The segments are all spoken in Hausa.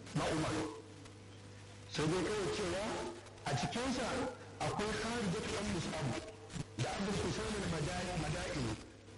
na umar sai dai kawai cewa a cikinsa akwai kharijat ɗan mus'ab da abul husayn al-madaini madaini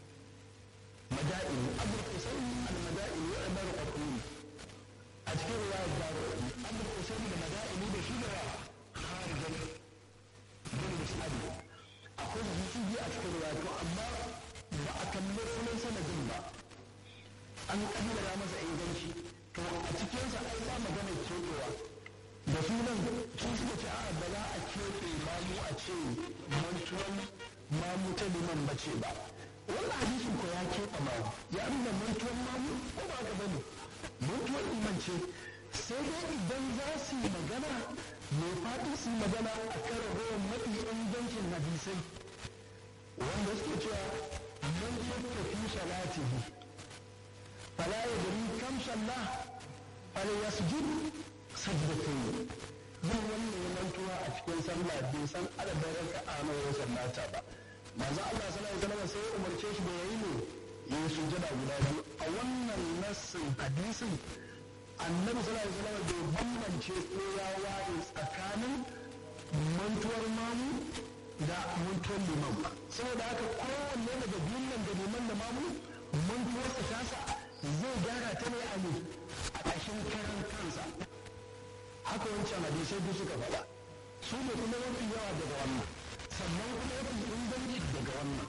madaini abul husayn al-madaini wa umar qatl a cikin riwayat daro abul husayn al-madaini da shi da kharijat bin mus'ab akwai zuciyi a cikin riwayat amma ba a kalli sunan sanadin ba an kaddara masa inganci to a cikinsa ai ba magana keɓewa da sunan sun suka ce a ba za a keɓe mamu a ce mantuwan mamu ta liman ba ce ba wannan hadisin ko ya keɓe mamu ya nuna mantuwan mamu ko ba ka bane mantuwan liman ce sai dai idan za su yi magana mai faɗi su yi magana a kan ragowar mafi ingancin hadisai wanda suke cewa man shakka fi salatihi fala yadri kam sallah fal yasjud sajdatayn yin wannan ya mantuwa a cikin sallah bai san adadin raka'a nawa ya sallata ba manzo Allah sallallahu alaihi wasallam sai ya umarce shi da yayi ne yayi sujada guda biyu a wannan nassin hadisin annabi sallallahu alaihi wasallam bai bambance ko ya ware tsakanin mantuwar mamu da mantuwar liman ba saboda haka kowanne daga biyun nan da liman da mamu mantuwarsa tasa zai gyara ta ne a ne a ƙashin karan kansa haka wancan hadisai duk suka faɗa su ne kuma mafi yawa daga wannan sannan kuma mafi inganci daga wannan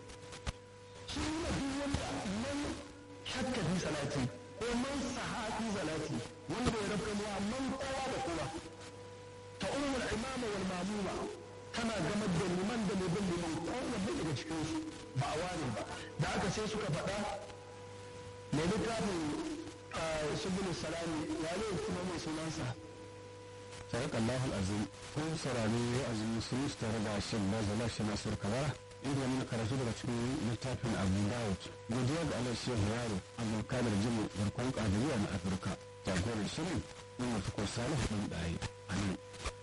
su ne duk wanda man shakka fi salati ko man sahafi salati wanda ya rabka ne man kowa da kowa ta umar imama wal mamuma tana gamar da liman da mai bin liman kowanne daga cikinsu ba a ware ba da aka sai suka faɗa mai littafin subul salami wane kuma mai sunansa sadaka Allahul azim kun saurari wa'azin musulunci tare da shan bazala shi nasir kabara inda muna karatu daga cikin littafin abu dawud godiya ga allah shehu yaro abdulkadir jimu garkon kadiriya na afirka jagorar shirin umar tukur salihu ɗan ɗaye a nan